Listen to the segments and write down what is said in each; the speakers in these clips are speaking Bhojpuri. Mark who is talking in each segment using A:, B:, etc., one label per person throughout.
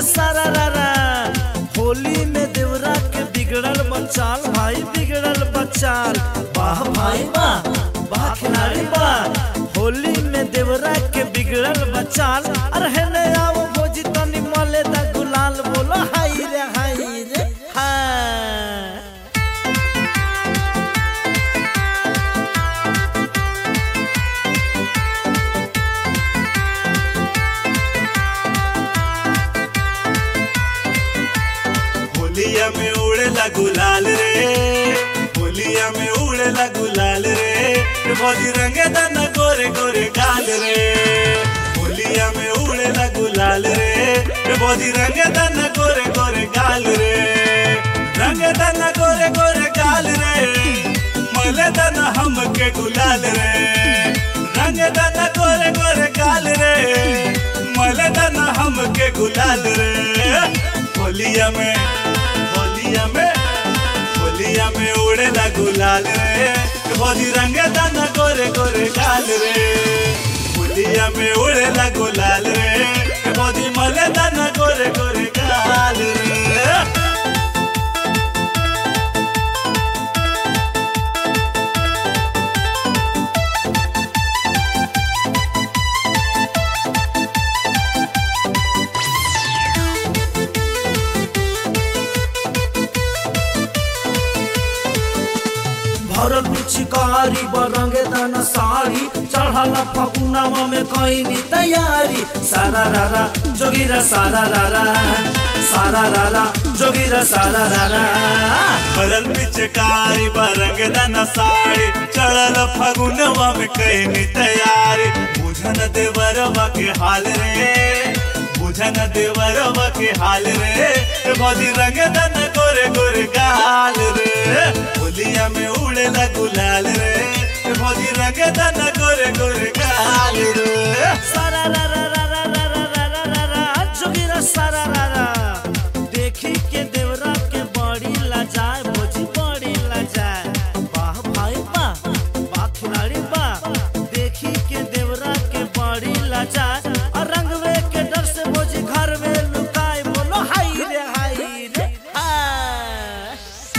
A: सारा रारा होली में देवरा के बिगड़ल बचाल भाई बिगड़ल बचाल वाह भाई वाह वाह खिलाड़ी वाह होली में देवरा के बिगड़ल बचाल अरे हेने आओ भोजी तनी मले दा गुलाल बोलो हाय रे हाय रे हाय
B: होलिया में उड़ेला गुलाल रे होलिया में उड़ेला गुलाल रे बॉडी रंगे दाना गोरे गोरे गाल रे होलिया में उड़ेला गुलाल रे बॉडी रंगे दाना गोरे गोरे गाल रे रंगे दाना गोरे गोरे गाल रे मले दाना हमके गुलाल रे रंगे दाना गोरे गोरे गाल रे मले दाना हमके गुलाल रे होलिया में होलिया में होलिया में उड़ेला गुलाल रे बोली रंगे दाना गोरे गोरे गाल रे होलिया में उड़ेला गुलाल रे बोली मले दाना गोरे गोरे गाल रे
A: भरल पिचकारी बरंगे दाना साड़ी चढ़ल फकुनावा में कईनी तैयारी सारा रारा जोगिरा सारा रारा सारा रारा जोगिरा सारा रारा
B: बरल पिचकारी बरंग दाना साड़ी चढ़ल फगुनवा में कहनी तैयारी बुझन देवरवा के हाल रे बुझन देवरवा के हाल रे बदी रंग दाना गोरे गोरे गाल रे होलिया में उड़ेला गुलाल रे बदी रंग दाना गोरे गोरे गाल रे
A: सारा रारा रारा रारा रारा रारा जोगिरा सारा रारा देखी के देवरा के बड़ी लाजाए भोजी बड़ी लाजाए वाह भाई वाह वाह खिलाड़ी वाह देखी के देवरा के बड़ी लाजाए और रंगवे के डर से भोजी घर में लुकाए बोलो हाय रे हाय रे हाय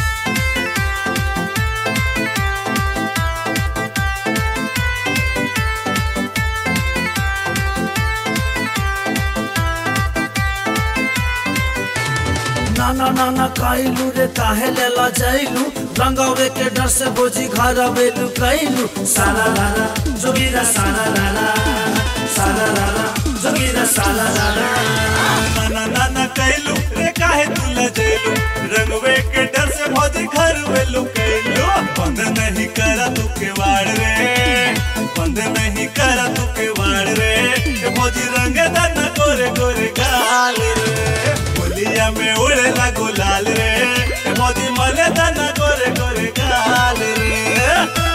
A: नाना नाना काइलू रे काहे ले ला जाइलू रंगवे के डर से बोझी घर बेलू कैलू सारा रारा जोगिरा सारा रारा सारा रारा जोगिरा सारा रारा
B: नाना नाना कैलू रे काहे तू लजेलू रंगवे के डर से भौजी घर में लुकैलू बंद नहीं करा तू के वाड़ रे बंद नहीं करा तू के वाड़ रे ए भौजी रंग दाना गोरे गोरे गाल रे होलिया में उड़ेला गुलाल रे ए भौजी मले दाना गोरे गोरे गाल रे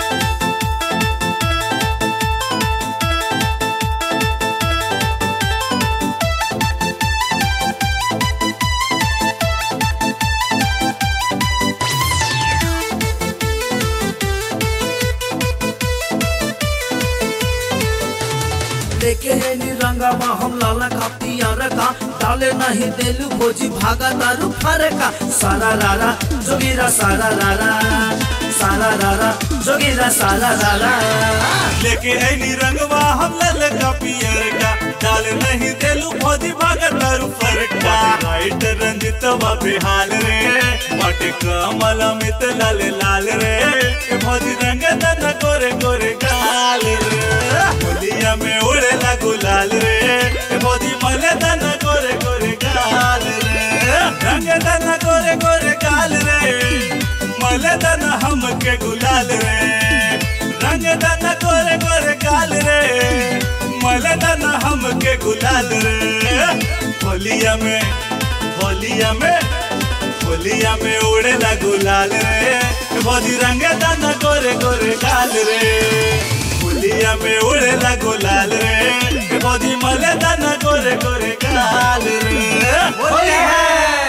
A: लेके है नी रंगावा हम लाला का पियर का डाले नहीं देलू भोजी भागा दारू फारे का सारा रारा जोगिरा सारा रारा सारा रारा जोगिरा सारा रारा
B: लेके ऐनी रंगवा हम लल का पियर का डाल नहीं देलू भौजी भागत दारू फरका राइट रंजित बिहाल रे माटे कमल मित लाल लाल रे ए भौजी रंग दन गोरे गोरे गाल रे होलिया में उड़ेला गुलाल रे ए भौजी मले दन गोरे गोरे गाल रे रंग दन गोरे गोरे गाल रे मले दन हमके गुलाल रे रंग दन गोरे गोरे गाल रे मले दन हमके गुलाल रे होलिया में होलिया में होलिया में उड़ेला गुलाल रे भौजी रंग दन गोरे गोरे गाल रे होलिया में उड़ेला गुलाल रे भौजी मले दन गोरे गोरे गाल रे
A: होली है